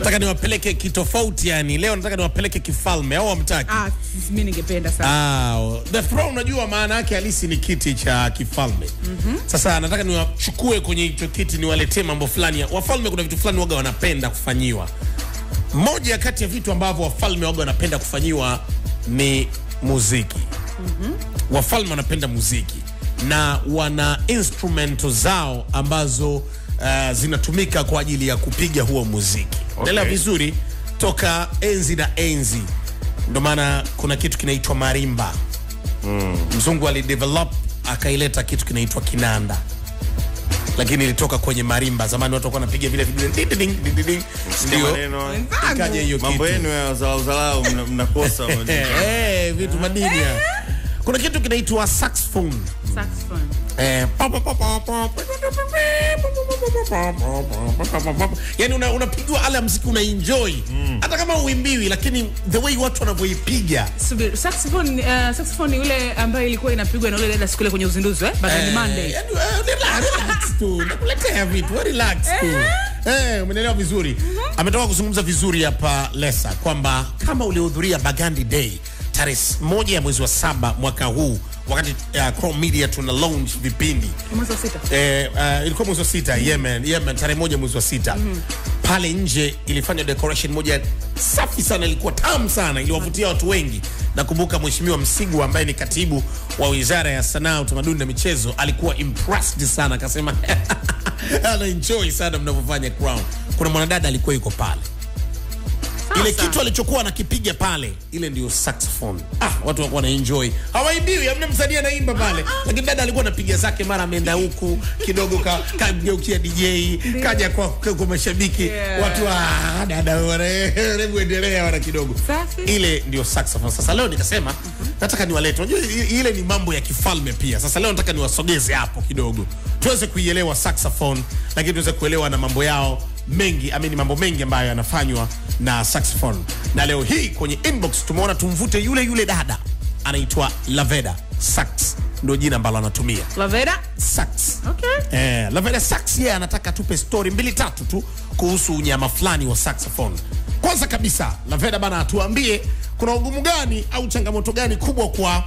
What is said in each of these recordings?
nataka niwapeleke kitofauti yani leo nataka niwapeleke kifalme au hamtaki Ah, mimi ningependa sana. Ah, the throne unajua maana yake halisi ni kiti cha kifalme. Sasa nataka niwachukue kwenye hicho kiti niwaletee mambo fulani. ya- Wafalme kuna vitu fulani waga wanapenda kufanyiwa. Moja kati ya vitu ambavyo wafalme waga wanapenda kufanyiwa ni muziki. Wafalme wanapenda muziki na wana instrumento zao ambazo uh, zinatumika kwa ajili ya kupiga huo muziki. Unaelewa vizuri toka enzi na enzi, ndo maana kuna kitu kinaitwa marimba mzungu alidevelop akaileta kitu kinaitwa kinanda lakini ilitoka kwenye marimba zamani watu walikuwa wanapiga vile vidude ding, ding, ding, ding, ding. ndio maneno ikaja hiyo mambo kitu yenu ya uzalau mna- mnakosa Eh, vitu madini ya. kuna kitu kinaitwa saxophone Saxophone. Eh, yani una- unapigwa ala ya mziki unaenjoy hata kama uimbiwi lakini the way watu wanavyoipiga Subiri, saxophone, uh, saxophone ni yule ambayo ilikuwa inapigwa na yule dada siku ile kwenye uzinduzi eh? Bagani Monday. Yani, eh, relax, relax tu nakuletea vitu we relax tu Eh, umeelewa vizuri ametoka kuzungumza vizuri hapa lesa kwamba kama ulihudhuria bagandi day tarehe moja ya mwezi wa saba mwaka huu wakati uh, Chrome media tuna launch vipindi Mwezi wa sita. eh, uh, ilikuwa mwezi wa sita Yemen, Yemen tarehe moja mwezi wa sita pale nje ilifanya decoration moja safi sana, ilikuwa tamu sana, iliwavutia watu wengi. Nakumbuka Mheshimiwa Msigu ambaye ni katibu wa Wizara ya Sanaa, Utamaduni na Michezo alikuwa impressed sana, akasema ana enjoy sana mnavyofanya Crown. Kuna mwanadada alikuwa yuko pale ile Sasa. kitu alichokuwa anakipiga pale, ile ndio saxophone. Ah, watu walikuwa na enjoy, hawaimbiwi, hamna msanii anaimba pale, lakini dada alikuwa anapiga zake, mara ameenda huku kidogo, ka kageukia DJ, kaja kwa, kwa, kwa mashabiki Yeah. watu ah, dada wana- hebu endelea wana kidogo. Safi. Ile ndio saxophone. Sasa leo nikasema nataka niwalete, unajua i- ile ni mambo ya kifalme pia. Sasa leo nataka niwasogeze hapo kidogo, tuweze kuielewa saxophone, lakini tuweze kuelewa na mambo yao mengi amini mambo mengi ambayo yanafanywa na saxophone na leo hii kwenye inbox tumeona tumvute yule yule dada anaitwa laveda sax ndio jina ambalo anatumia Lavera. sax Okay. eh, laveda sax yeye anataka tupe story mbili tatu tu kuhusu unyama fulani wa saxophone kwanza kabisa laveda bana atuambie kuna ugumu gani au changamoto gani kubwa kwa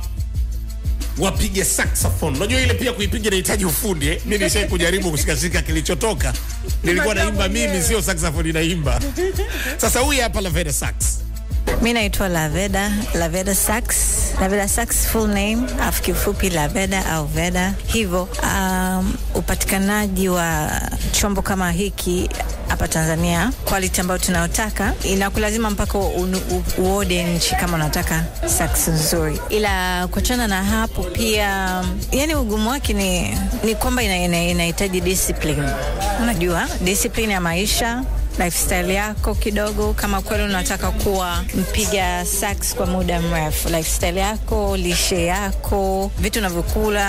wapige saxophone. Unajua ile pia kuipiga inahitaji ufundi eh? Mimi nishai kujaribu kushikashika kilichotoka. Nilikuwa Unajua naimba mimi, mwenyewe. sio saxophone inaimba. Sasa huyu hapa Laveda Sax. Mi naitwa Laveda, Laveda Sax. Laveda Sax full name, afu kifupi Laveda au Veda. Hivyo um, upatikanaji wa chombo kama hiki hapa Tanzania, quality ambayo tunayotaka inakulazima mpaka unu- u- uode nchi kama unataka sax nzuri, ila kuachana na hapo pia, yani ugumu wake ni, ni kwamba inahitaji ina, inahitaji discipline. Unajua discipline ya maisha lifestyle yako kidogo, kama kweli unataka kuwa mpiga sax kwa muda mrefu, lifestyle yako, lishe yako, vitu unavyokula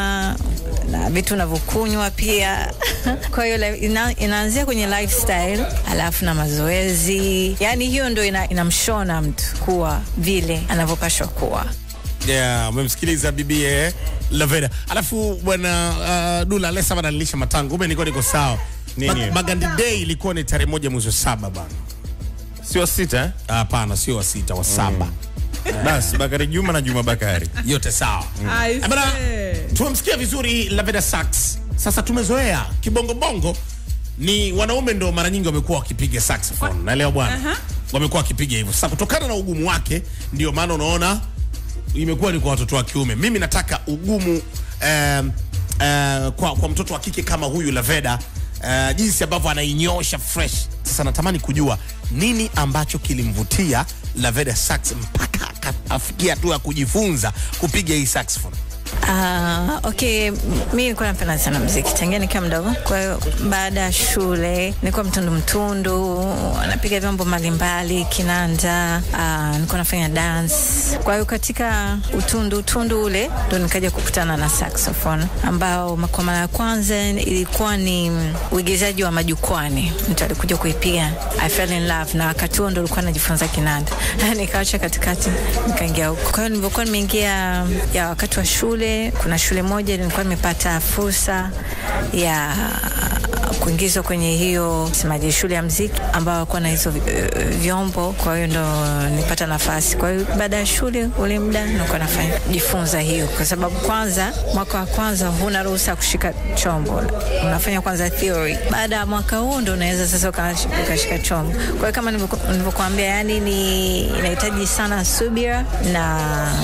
na vitu unavyokunywa pia. Kwa hiyo li- ina, inaanzia kwenye lifestyle, alafu na mazoezi, yani hiyo ndo ina, inamshona mtu kuwa vile anavyopashwa kuwa. Yeah, umemsikiliza bibi eh, Laveda. Alafu bwana uh, Dula Lesa bana nilisha matango. Ume niko niko sawa. Nini? Ba- Bagandi Day ilikuwa ni tarehe moja mwezi wa saba bana. sio sita eh? Hapana, sio wa sita, wa saba. basi Bakari Juma na Juma Bakari Yote sawa. I Eh, bana, see. tumemsikia vizuri Laveda Sax. Sasa tumezoea kibongobongo ni wanaume ndo mara nyingi wamekuwa wakipiga saxophone na leo bwana Aha. wamekuwa wakipiga hivyo. Sasa kutokana na ugumu wake, ndio maana unaona imekuwa ni kwa watoto wa kiume. Mimi nataka ugumu um, uh, kwa, kwa mtoto wa kike kama huyu Laveda uh, jinsi ambavyo anainyosha fresh. Sasa natamani kujua nini ambacho kilimvutia Laveda Sax mpaka akafikia hatua ya kujifunza kupiga hii saxophone. Ah, okay, m- mi nilikuwa napenda sana mziki tangia nikiwa mdogo. Kwa hiyo baada ya shule nilikuwa mtundu mtundu, napiga vyombo mbalimbali, kinanda, ah, nilikuwa nafanya dance. Kwa hiyo katika utundu utundu ule ndo nikaja kukutana na saxophone, ambao kwa mara ya kwanza ilikuwa ni uigizaji wa majukwani, mtu alikuja kuipiga I fell in love, na wakati huo ndo nilikuwa najifunza kinanda nikaacha katikati nikaingia huko. Kwa hiyo nilivyokuwa nimeingia ya wakati wa shule, kuna shule moja nilikuwa nimepata fursa ya kuingizwa kwenye hiyo semaje, shule ya mziki ambao walikuwa na hizo eh, vyombo. Kwa hiyo ndo nipata nafasi. Kwa hiyo baada ya shule ule muda nilikuwa nafanya jifunza hiyo, kwa sababu kwanza mwaka wa kwanza huna ruhusa ya kushika chombo, unafanya kwanza theory. Baada ya mwaka huu ndo unaweza sasa ukash- ukashika chombo. Kwa hiyo kama nilivyoku- nilivyokuambia, yani ni inahitaji sana subira na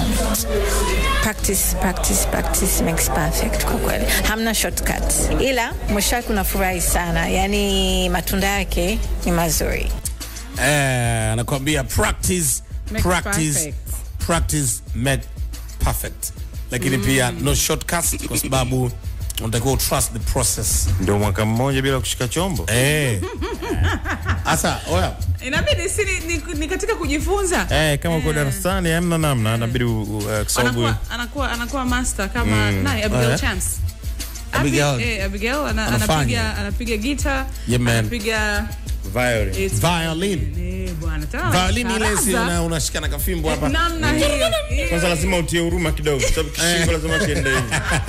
practice, practice, practice makes perfect. Kwa kweli hamna shortcut, ila mwisho wake unafurahi sana, yani matunda yake ni mazuri. Eh, anakuambia practice, Make practice, perfect. practice make perfect. Lakini pia no shortcuts kwa sababu unatakiwa trust the process. Ndio mwaka mmoja bila kushika chombo. Eh. Asa, oya. inabidi si ni, ni, ni katika kujifunza Eh, kama uko darasani hamna namna, inabidi u- u- uh, kwa sababu anakuwa, anakuwa, anakuwa master kama nani Abigail Eh. Chance Abigail. Abi- eh, Abigail ana, Anafanya. anapiga anapiga gita Yeah, man. anapiga violin. it's- Violin. eh, bwana tena Violin ile si anacharaza. una- unashika na kafimbo hapa. namna hiyo Kwanza lazima utie huruma kidogo, kwa sababu kishingo lazima kiende hivi.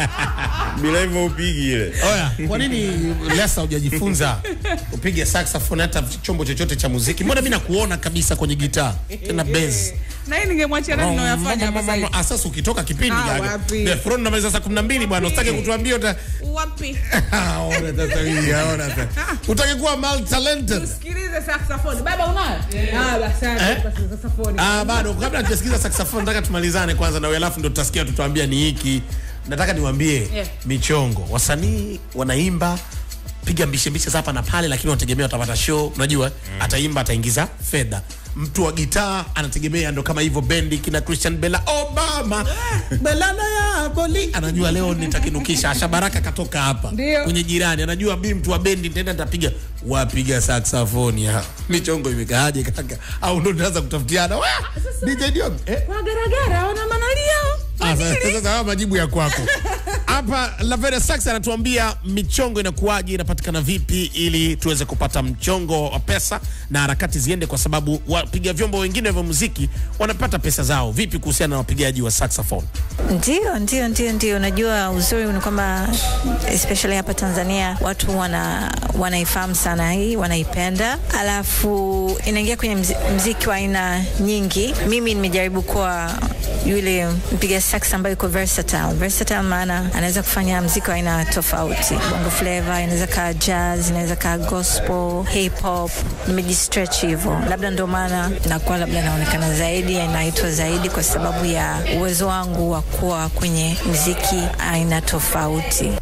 Bila hivyo upigi ile. Oya, kwa nini Lesa hujajifunza upige saxophone hata chombo chochote cha muziki? Mbona mimi nakuona kabisa kwenye gitaa tena bass. na hii ningemwachia nani nayoyafanya hapa sasa hivi. Ah, sasa ukitoka kipindi Ah, gaga. wapi. The Throne namaliza saa 12 bwana, usitake kutuambia uta wapi Ah, ona sasa hii, ona sasa. Utake kuwa multi talented. usikilize saxophone baba unayo ah basi Eh? basi saxophone Ah, bado kabla hatujasikiza saxophone nataka tumalizane kwanza na wewe alafu ndo tutasikia tutuambia ni hiki. Nataka niwaambie Yeah. michongo. Wasanii wanaimba piga mbishe mbishe za hapa na pale, lakini wanategemea watapata show. Unajua ataimba ataingiza fedha. Mtu wa gitaa anategemea ndo kama hivyo bendi kina Christian Bella Obama Belana ya Boli anajua leo nitakinukisha. Asha Baraka katoka hapa Ndio. kwenye jirani, anajua mimi mtu wa bendi nitaenda nitapiga wapiga saxophone ya michongo imekaaje kaka, au ndo tunaanza kutafutiana Wah! DJ Dion eh? kwa garagara wana manalio Ah, sasa- Sasa haya majibu ya kwako hapa. Lavera Sax anatuambia michongo inakuwaje, inapatikana vipi, ili tuweze kupata mchongo wa pesa na harakati ziende, kwa sababu wapiga vyombo wengine vya muziki wanapata pesa zao. Vipi kuhusiana na wapigaji wa saxophone? Ndio, ndio, ndio, ndio. Unajua uzuri ni kwamba especially hapa Tanzania watu wana wanaifahamu sana hii, wanaipenda, alafu inaingia kwenye mzi, mziki wa aina nyingi. Mimi nimejaribu kuwa yule mpiga sax ambaye yuko versatile. Versatile maana anaweza kufanya mziki wa aina tofauti, bongo flava, inaweza kaa jazz, inaweza kaa gospel, hip hop. Nimejistretch hivyo, labda ndio maana nakuwa labda naonekana zaidi, naitwa zaidi kwa sababu ya uwezo wangu wa kuwa kwenye mziki aina tofauti.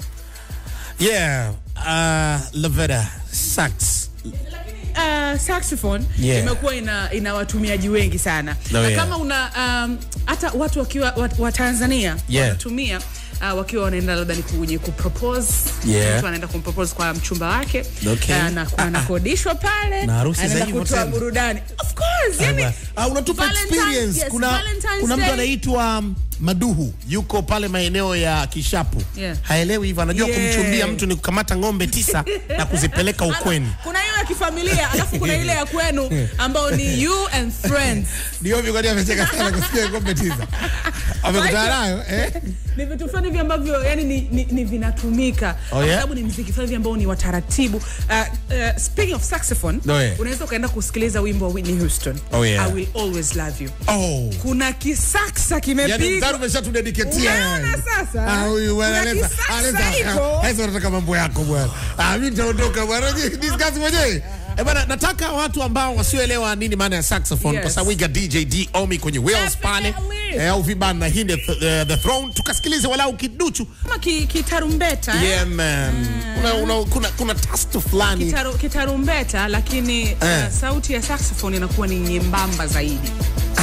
Yeah, uh, Lavera Sax uh, saxophone Yeah. imekuwa ina, ina watumiaji wengi sana No, na yeah. kama una um, hata watu wakiwa wa, wa Tanzania Yeah. wanatumia uh, wakiwa wanaenda labda ni kwenye kupropose Yeah. mtu anaenda kumpropose kwa mchumba wake Okay. uh, na Ah, ah. anakodishwa pale Na harusi za anaenda hivyo kutoa tena. burudani of course yani, Ah, unatupa Valentine's- experience. yes, kuna, Valentine's kuna mtu Day. anaitwa um, Maduhu yuko pale maeneo ya Kishapu Yeah. haelewi hivyo, anajua Yeah. kumchumbia mtu ni kukamata ng'ombe tisa na kuzipeleka ukweni. kuna hiyo ya kifamilia alafu kuna ile ya kwenu ambao ni you and friends Ndio hivyo, kwani amecheka sana kusikia ng'ombe tisa amekutana nayo eh? ni vitu fulani hivi ambavyo yani ni, ni, ni vinatumika Oh, kwa yeah? sababu ni mziki fulani hivi ambao ni wataratibu uh, uh, speaking of saxophone Oh, yeah. unaweza ukaenda kusikiliza wimbo wa Whitney Houston Oh, yeah. I will always love you Oh. kuna kisaksa Yani kimepigwa mtaro umeshatudediketia Unaona yani. sasa? Ah, huyu bwana Kuna Aleza, kisasa Aleza, hiko. ah, Aleza unataka mambo yako bwana. Ah, mimi nitaondoka bwana. Discuss mwenyewe. Eh bwana, nataka watu ambao wasioelewa nini maana ya saxophone Yes. kwa sababu we got DJ D Omi kwenye wheels pale. Definitely. Eh, au vibana na hii ni the, the throne tukasikilize walau kiduchu. kama ki, kitarumbeta eh? Yeah man. Kuna, una, kuna kuna tastu fulani. Kitaru, kitarumbeta lakini Eh. uh, sauti ya saxophone inakuwa ni nyembamba zaidi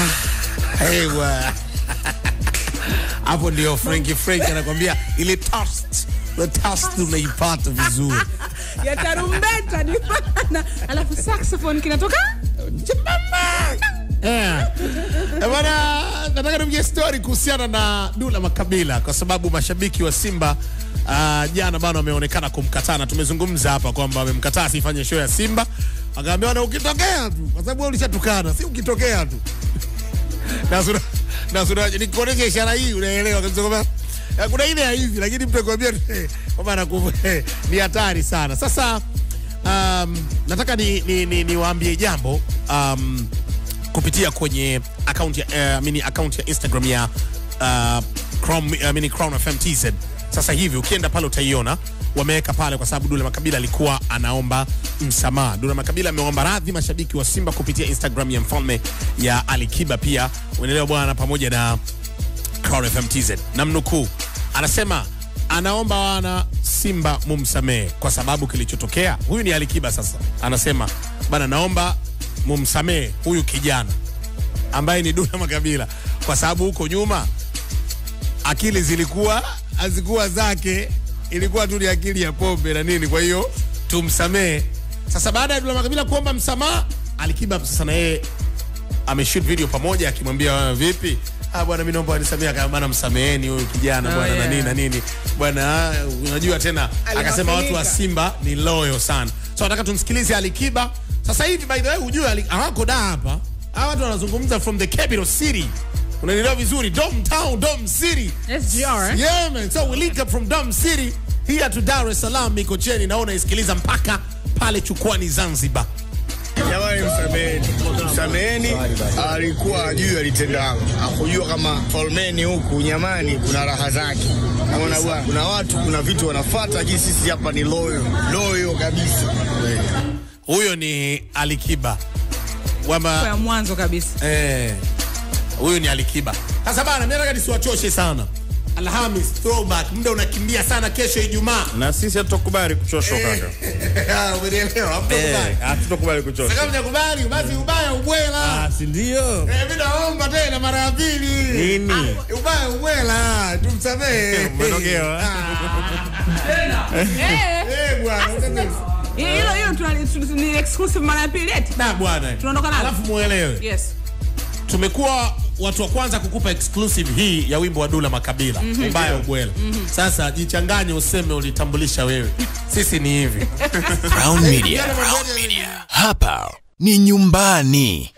Ewa. Hapo ndio Frankie Frank anakwambia ile toast. The toast unaipata vizuri. ya tarumbeta ni pana alafu saxophone kinatoka Eh. Eh, Bwana, nataka nimgie story kuhusiana na Dula Makabila kwa sababu mashabiki wa Simba uh, jana bana wameonekana kumkataa na tumezungumza hapa kwamba wamemkataa asifanye show ya Simba. Akaambia na ukitokea tu kwa sababu wewe ulishatukana, si ukitokea tu. na sura na sura nikuonesha ishara hii unaelewa kabisa kwamba Eh, kuna ile ya hivi lakini mtu akwambia eh, kwamba anaku eh, ni hatari sana. Sasa um, nataka ni, ni, ni, niwaambie jambo um, kupitia kwenye account ya uh, mini account ya Instagram ya uh, Chrome, uh, mini Crown FM TZ. Sasa hivi ukienda pale utaiona wameweka pale, kwa sababu Dula Makabila alikuwa anaomba msamaha. Dula Makabila ameomba radhi mashabiki wa Simba kupitia Instagram ya mfalme ya Alikiba, pia uenelewa bwana, pamoja na Crown FM TZ. Namnukuu, anasema anaomba wana Simba mumsamehe kwa sababu kilichotokea. Huyu ni Alikiba sasa, anasema bana, naomba mumsamehe huyu kijana ambaye ni Dula Makabila kwa sababu huko nyuma akili zilikuwa hazikuwa zake, ilikuwa tu ni akili ya pombe na nini. Kwa hiyo tumsamehe. Sasa baada ya Dula Makabila kuomba msamaha, Alikiba sasa na yeye ameshoot video pamoja akimwambia "Ah, vipi Ah, bwana mimi naomba nisamee kama bwana msameheni huyu kijana Oh, bwana na yeah. nini na nini bwana ah, unajua tena akasema watu wa Simba ni loyo sana so nataka tumsikilize Alikiba sasa hivi by the way ujue Ali- hawako da hapa hawa watu wanazungumza from the capital city unanielewa vizuri Dom Town Dom City SGR, eh? yeah man so we link up from Dom City here to Dar es Salaam Mikocheni naona isikiliza mpaka pale Chukwani Zanzibar Jamani, msameheni, msameheni. Alikuwa ajui alitenda, akujua kama falmeni huku nyamani kuna raha zake. Naona bwana, kuna watu, kuna vitu wanafuata, lakini sisi hapa ni loyo loyo kabisa. huyo ni Alikiba kwamba Kwa ya mwanzo kabisa Eh, huyu ni Alikiba. Sasa bana, mimi nataka nisiwachoshe sana. Alhamis throwback, muda unakimbia sana. Kesho Ijumaa. na sisi hatutokubali kuchoshwa kaka. Ah, Umenielewa? Hapo Eh, kubali. hatutokubali kuchoshwa. Kama mjakubali basi ubaya ubwela. Ah, si ndio? Eh, mimi naomba tena mara ya pili. Nini? Ah, Ubaya ubwela, tumsamehe. Umenogewa. Eh, Eh, bwana. hilo hilo tuna- tu- ni exclusive mara ya pili eti Na bwana. Tunaondoka nalo. Alafu muelewe. yes tumekuwa watu wa kwanza kukupa exclusive hii ya wimbo wa Dula Makabila ubaya ubwela. Sasa jichanganye useme ulitambulisha wewe, sisi ni hivi Crown Media. Crown Media. Hapa ni nyumbani.